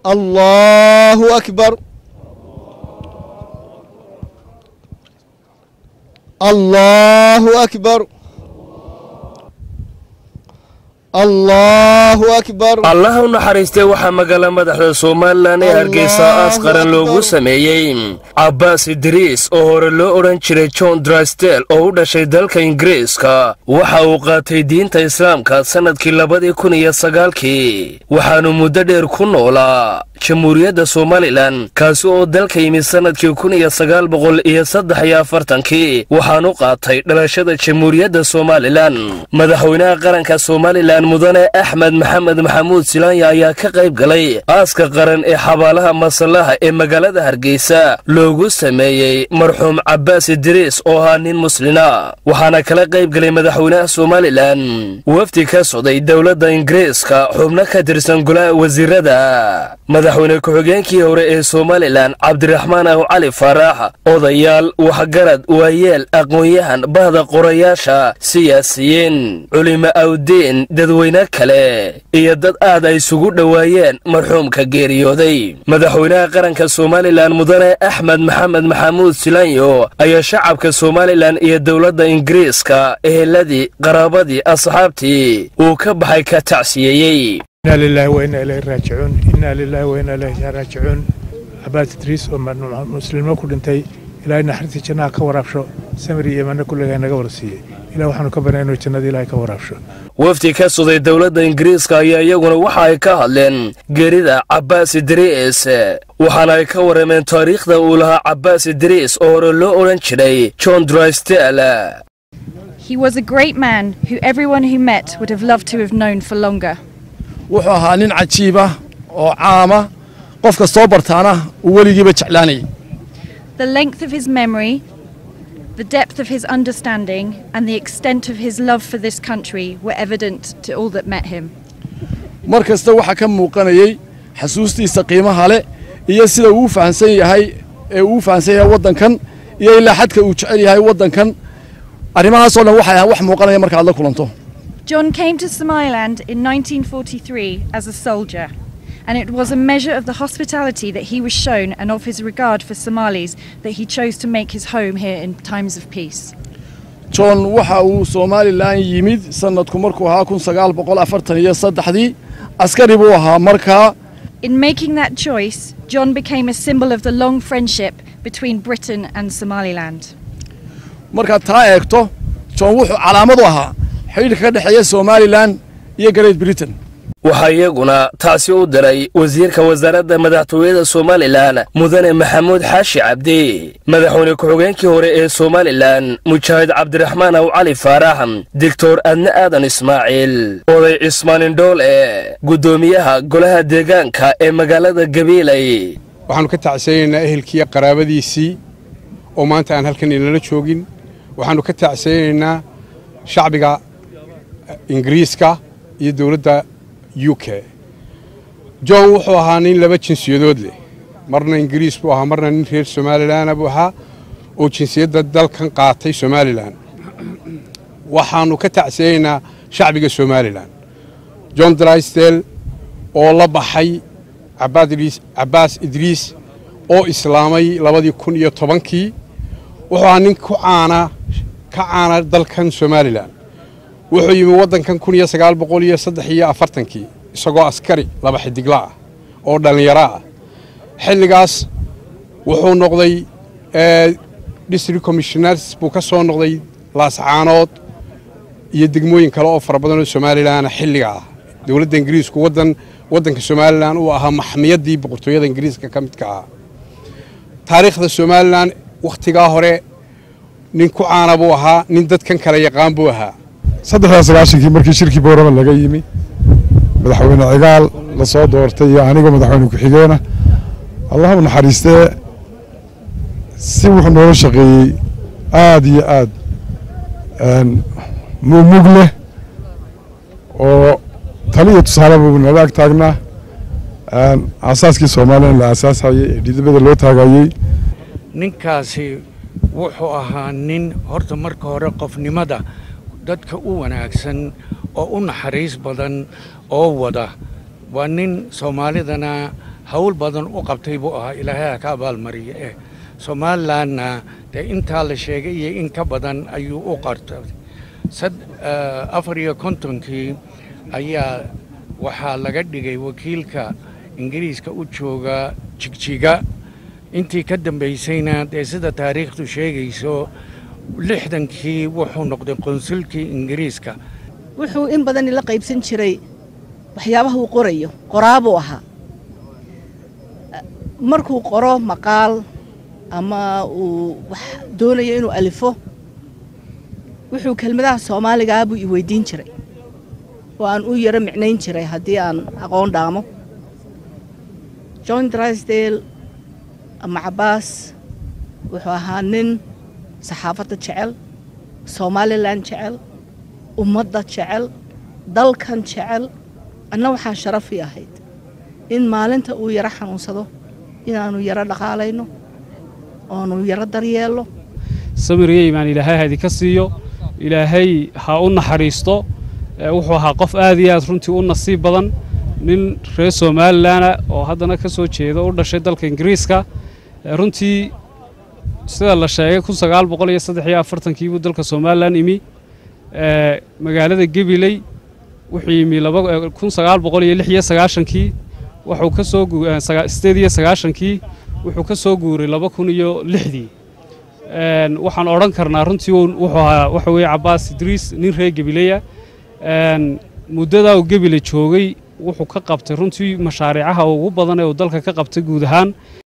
الله أكبر الله أكبر الله أكبر allaha u naxariistay waxaa magaala madaxda somalilan ee hargeysa aas qaran loogu sameeyey cabbaas idriis oo hore loo odhan jiray john drystel oo u dhashay dalka ingiriiska waxa uu qaatay diinta islaamka sannadkii labadii kun iyo sagaalkii waxaanu muddo dheer ku noolaa jamhuuriyadda somalilan kaasi oo dalka yimid sannadkii kun iyo sagaal boqol iyo saddex iyo afartankii waxaanu qaatay dhalashada jamhuuriyadda somalilan madaxweynaha qaranka somalilan mudane axmed maxamed maxamuud silaanya ayaa ka qayb galay aaska qaran ee xabaalaha masallaha ee magaalada hargeysa loogu sameeyey marxuum cabbaas idriis oo ahaa nin muslina waxaana kala qayb galay madaxweynaha somalilan wafdi ka socday dowladda ingiriiska xubno ka tirsan golaha wasiirada madaxweyne ku-xigeenkii hore ee somalilan cabdiraxmaan aw cali faarax odayaal waxgarad waayeel aqoon-yahan bahda qorayaasha siyaasiyiin culimo awdiin dadweyne kale iyo dad aad ay isugu dhowaayeen marxuumka geeriyooday madaxweynaha qaranka somalilan mudane axmed maxamed maxamuud silanyo ayaa shacabka somalilan iyo dowladda ingiriiska eheladii qaraabadii asxaabtii uu ka baxay ka tacsiyeeyey إنا لله وإنا إليه راجعون إنا لله وإنا إليه راجعون عباد إدريس ومسلمين كل انتي إلى إن حرتي جناها كورابشو سمري إيمانا كل جاي نجورسية إلى وحنا كبرنا إنه جنة إلهي كورابشو wafdi ka suday dowladda ingiriiska ayaa iyaguna waxa ay ka hadleen geerida cabbaas idriis waxaana ay ka warrameen taariikhda uu lahaa cabbaas idriis oo hore loo odhan jiray john drystel He was a great man who everyone who met would have loved to have known for longer. wuxuu ahaa nin cajiib ah oo caama qof kastoo bartaana uu weligiiba jeclaanayay The length of his memory, the depth of his understanding, and the extent of his love for this country were evident to all that met him. mar kasta waxaa ka muuqanayay xasuustiisa qiimaha leh iyo sida uu u fahamsan yahay ee uu u fahamsan yahay waddankan iyo ilaa xadka uu jecel yahay waddankan arrimahaasoo dhan waxay ahaan wax muuqanaya marka aad la kulanto John came to Somaliland in 1943 as a soldier, and it was a measure of the hospitality that he was shown and of his regard for Somalis that he chose to make his home here in times of peace. john waxa uu somalilan yimid sannadku markuu ahaa kun sagaal boqol afartan iyo saddexdii askari buu ahaa markaa In making that choice, John became a symbol of the long friendship between Britain and Somaliland. markaad taa eegto john wuxuu calaamad u ahaa xidhiidhka ka dhexeeya somalilan iyo great britain waxaa iyaguna taasi u diray wasiirka wasaaradda madaxtooyada somalilan mudane maxamuud xaashi cabdi madaxweyne ku-xigeenkii hore ee somalilan mujaahid cabdiraxmaan aw cali faarax doctor adne aadan ismaaciil oday cismaan indhoole guddoomiyaha golaha deegaanka ee magaalada gabiilay waxaannu ka tacsanaynaa ehelkiiyo qaraabadiisii oo maanta aan halkan inala joogin waxaannu ka tacsanaynaa shacbiga ingiriiska iyo dowladda u k john wuxuu ahaa nin laba jinsiyadood leh marna ingiriis buu ahaa marna nin reer somalilanna buu ahaa oo jinsiyadda dalkan qaatay somalilan waxaannu ka tacsanaynaa shacbiga somalilan john drysdale oo la baxay cabbaas idriis oo islaamay labadii kun iyo tobankii wuxuu ahaa nin ku caana ka caana dalkan somalilan wuxuu yimi waddankan kun iyo sagaal boqol iyo saddex iyo afartankii isagoo askari laba xidigla ah oo dhallinyaro ah xilligaas wuxuu noqday district commissioners buu ka soo noqday laascaanood iyo degmooyin kale oo fara badan oo somalilan xilliga ah dowladda ingiriisku waddan waddanka somalilan uu ahaa maxmiyaddii boqortooyada ingiriiska ka midka ahaa taariikhda somalilan wakhtigaa hore nin ku caana buu ahaa nin dadkan kale yaqaan buu ahaa saddexdaa sagaashankii markii shirkii boorama laga yimi madaxweyne cigaal la soo doortay iyo anigoo madaxweyne ku-xigeena allah u naxariistee si wuxuu noola shaqeeyey aada iyo aad mugmug leh oo tali iyo tusaale buu nala ag taagnaa aasaaskii soomaaliya la aasaasayey ee dhidibada loo taagayey ninkaasi wuxuu ahaa nin horta marka hore qofnimada dadka u wanaagsan oo u naxariis badan oo wada waa nin soomaalidana hawl badan u qabtay buu ahaa ilaahay ha ka abaalmariya eh somalilanna dee intaa la sheegay iyo in ka badan ayuu u qartay afar iyo kontonkii ayaa waxaa laga dhigay wakiilka ingiriiska u jooga jigjiga intii ka dambaysayna dee sida taariikhdu sheegayso lixdankii wuxuu noqday qonsulkii ingiriiska wuxuu in badan ila qaybsan jiray waxyaabaha uu qorayo qoraabuu ahaa markuu qoro maqaal ama uu wax doonayo inuu alifo wuxuu kelmadaha soomaaligaa buu i weydiin jiray oo aan u yaro micnayn jiray haddii aan aqoon dhaamo john drysdale ama cabaas wuxuu ahaa nin saxaafadda jecel somalilan jecel ummadda jecel dalkan jecel anna waxaa sharafii ahayd in maalinta uu yaro xanuunsado inaannu yaro dhaqaalayno oonu yaro daryeelno samiriyo imaan ilaahay ha idinka siiyo ilaahay ha u naxariisto wuxuu ahaa qof aad iyo aad runtii u nasiib badan nin reer somalilanah oo haddana ka soo jeeda u dhashay dalka ingiriiska runtii sida la sheegay kun sagaal boqol iyo saddex iyo afartankii buu dalka somalilan imi magaalada gebiley wuxuu yimi kun sagaal boqol iyo lix iyo sagaashankii wuxuu ka soo sideed iyo sagaashankii wuxuu ka soo guuray laba kun iyo lixdii waxaan odhan karnaa runtii wuxuu ahaa waxa weeye cabaas idriis nin reer gebileya muddadaa uu gebile joogay wuxuu ka qabtay runtii mashaariicaha ugu badan ee uu dalka ka qabtay guud ahaan